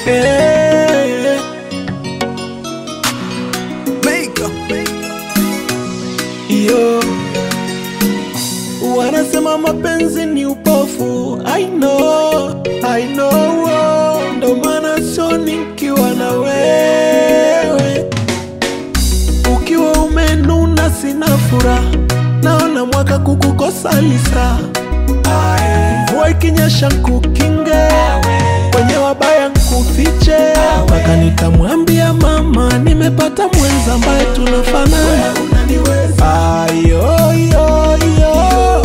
Eh, yo wanasema mapenzi ni upofu I know, I know, oh, ndo maana so nikiwa na wewe ukiwa umenuna sina furaha naona mwaka kukukosa lisa mvua ikinyesha nkukinge kwenye wabaya nkufiche mpaka nitamwambia mama nimepata mwenza ambaye tunafanana ayoyoyo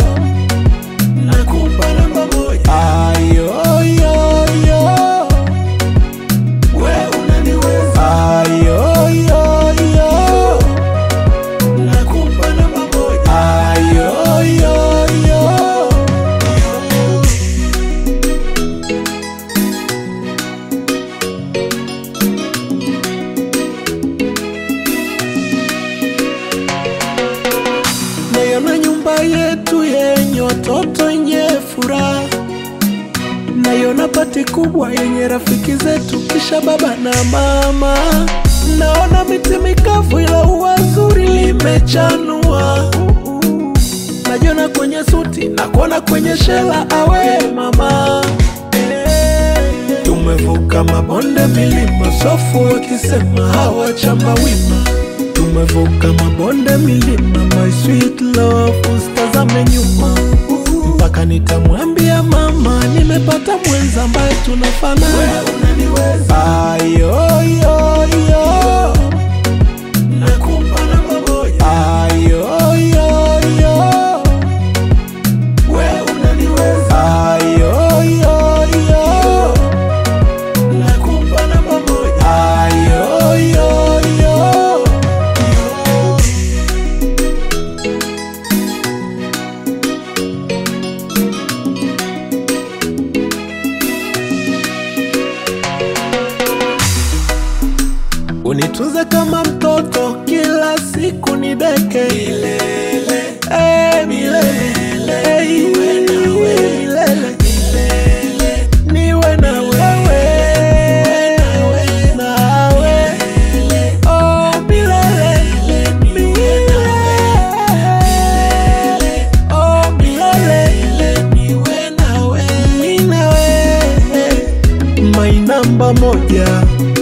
nakupa namba moja ayoyoyo we unaniweza ayoyoyo nakupa namba moja ayoyoyo naiona nyumba yetu yenye watoto yenye furaha naiona pati kubwa yenye rafiki zetu kisha baba na mama naona miti mikavu ila ua zuri limechanua najiona kwenye suti na kuona kwenye shela awe mama tumevuka mabonde milima sofu wakisema hawachamba wima tumevuka mabonde milima my sweet love usitazame nyuma mpaka nitamwambia mama nimepata mwenza ambaye tunafanana ayoyoyo nakupa namba moja ayoyoyo we unaniweza ayoyoyo nakupa namba moja ayoyoyo unitunze kama mtoto kila siku ni deke milele, eh, milele, eh, milele, niwe na wewe nawe oh, milele, milele, oh, milele, niwe nawe, mi nawe, my namba moja